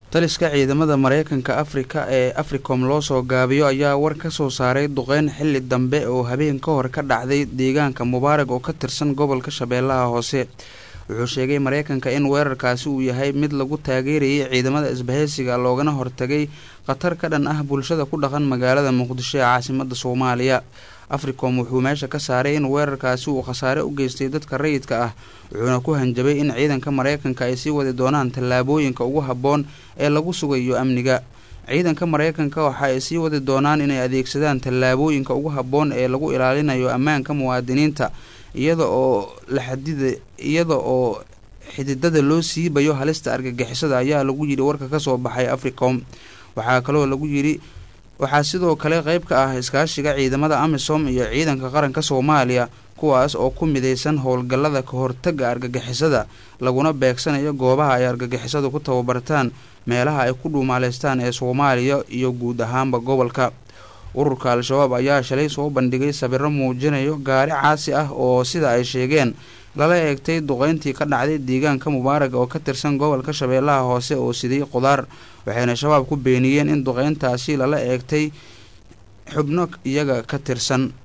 taliska ciidamada mareykanka afrika ee africom loo soo gaabiyo ayaa war ka soo saaray duqeyn xilli dambe oo habeen ka hor ka dhacday deegaanka mubaarag oo ka tirsan gobolka shabeellaha hoose wuxuu sheegay mareykanka in weerarkaasi uu yahay mid lagu taageerayay ciidamada isbahaysiga loogana hortagay khatar ka dhan ah bulshada ku dhaqan magaalada muqdisho ee caasimada soomaaliya africom wuxuu meesha ka saaray in weerarkaasi uu khasaare u geystay dadka rayidka ah wuxuuna ku hanjabay in ciidanka mareykanka ay sii wadi doonaan tallaabooyinka ugu habboon ee lagu sugayo amniga ciidanka mareykanka waxa ay sii wadi doonaan inay adeegsadaan tallaabooyinka ugu habboon ee lagu ilaalinayo ammaanka muwaadiniinta iyada oo la xadida iyada oo xididada loo siibayo halista argagixisada ayaa lagu yidhi warka kasoo baxay africom waxaa kaloo lagu yidhi waxaa sidoo kale qayb ka ah iskaashiga ciidamada amisom iyo ciidanka qaranka soomaaliya kuwaas oo ku midaysan howlgallada ka hortaga argagixisada laguna beegsanayo goobaha ay argagixisadu ku tababartaan meelaha ay ku dhuumaaleystaan ee soomaaliya iyo guud ahaanba gobolka ururka al-shabaab ayaa shalay soo bandhigay sawiro muujinayo gaari caasi ah oo sida ay sheegeen lala eegtay duqeyntii ka dhacday deegaanka mubaarag oo ka tirsan gobolka shabeellaha hoose oo siday qudaar waxayna shabaab ku beeniyeen in duqeyntaasi lala eegtay xubno iyaga ka tirsan